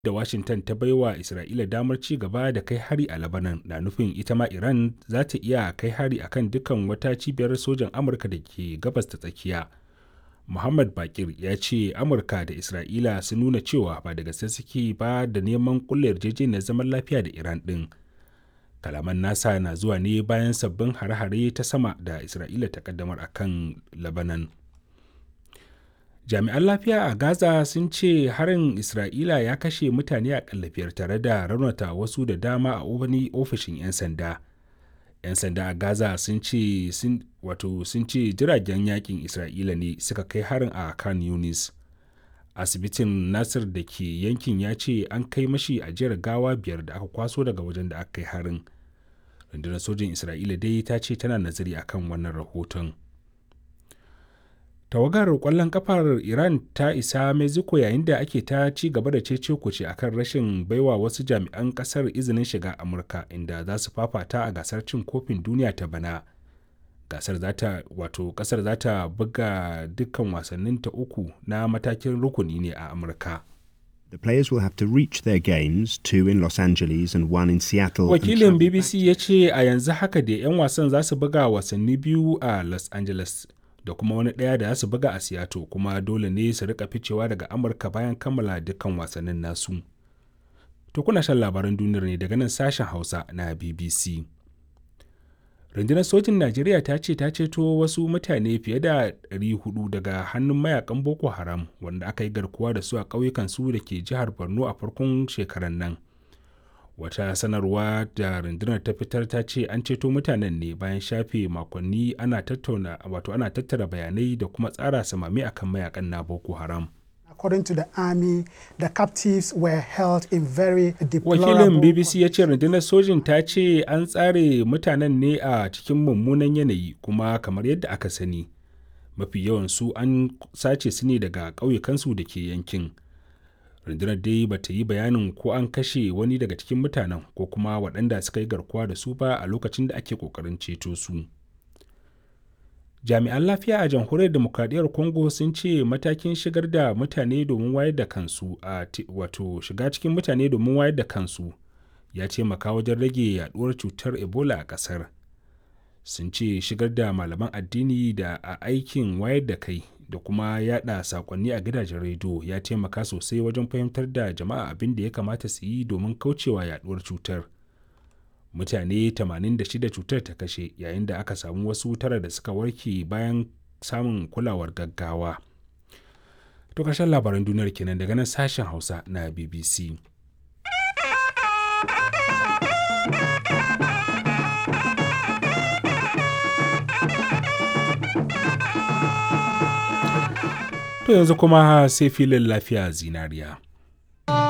da Washington ta baiwa Isra'ila damar ci gaba da kai hari a Lebanon na nufin ita ma Iran za ta iya kai hari akan dukkan wata cibiyar sojan Amurka da ke gabas ta tsakiya. Muhammad Bakir ya ce Amurka da Isra'ila sun nuna cewa ba da gaske suke ba da neman kulle yarjejeniyar zaman lafiya da Iran ɗin. Kalaman nasa na zuwa ne bayan sabbin hare-hare ta sama da Isra'ila ta kaddamar a kan Lebanon. Jami'an lafiya a Gaza sun ce harin Isra'ila ya kashe mutane a biyar tare da raunata wasu da dama a wani ofishin 'yan sanda. 'yan sanda a gaza sun ce wato sun ce jiragen yakin isra'ila ne suka kai harin a kan yunis asibitin nasir da ke yankin ya ce an kai mashi ajiyar gawa biyar da aka kwaso daga wajen da aka kai harin rundunar sojin isra'ila dai ta ce tana nazari akan wannan rahoton tawagar kwallon kafar iran ta isa mexico yayin da ake ta ci gaba da cece kuce akan rashin baiwa wasu jami'an kasar izinin shiga amurka inda za su fafata a gasar cin kofin duniya ta bana gasar zata wato kasar za ta buga dukkan wasannin ta uku na matakin rukuni ne a amurka The players will have to reach their games, two in Los Angeles and one in Seattle. wakilin bbc ya ce a yanzu haka da 'yan wasan za su buga wasanni biyu a los angeles da kuma wani ɗaya da su buga a Seattle kuma dole ne su rika ficewa daga Amurka bayan kammala dukkan wasannin nasu. To kuna shan labaran duniyar ne daga nan sashen Hausa na BBC. Rundunar sojin Najeriya ta ce ta ceto wasu mutane fiye da 400 daga hannun mayakan Boko Haram wanda aka yi garkuwa da su a ƙauyukan su da ke jihar Borno a farkon shekarar nan. wata sanarwa da rundunar ta fitar ta ce an ceto mutanen ne bayan shafe makonni ana tattauna wato ana tattara bayanai da kuma tsara samami akan mayakan na boko haram According to the army, the captives were held in very deplorable... wakilin bbc ya ce rundunar sojin ta ce an tsare mutanen ne a cikin mummunan yanayi kuma kamar yadda aka sani mafi yawan su an sace su ne daga ƙauyukansu da ke yankin rundunar dai ba ta yi bayanin ko an kashe wani daga cikin mutanen ko kuma waɗanda suka yi garkuwa da su ba a lokacin da ake ƙoƙarin ceto su jami'an lafiya a jamhuriyar demokradiyyar congo sun ce matakin shigar da mutane domin wayar da kansu a wato shiga cikin mutane domin wayar da kansu ya taimaka wajen rage yaduwar cutar ebola a ƙasar sun ce shigar da malaman addini da a aikin wayar da kai da kuma yada sakonni a gidajen rediyo ya taimaka sosai wajen fahimtar da jama'a abin da ya kamata su yi domin kaucewa yaduwar cutar mutane 86 cutar ta kashe yayin da aka samu wasu tara da suka warke bayan samun kulawar gaggawa to ƙarshen labaran duniyar kenan daga nan sashen hausa na bbc To yanzu kuma sai filin lafiya zinariya.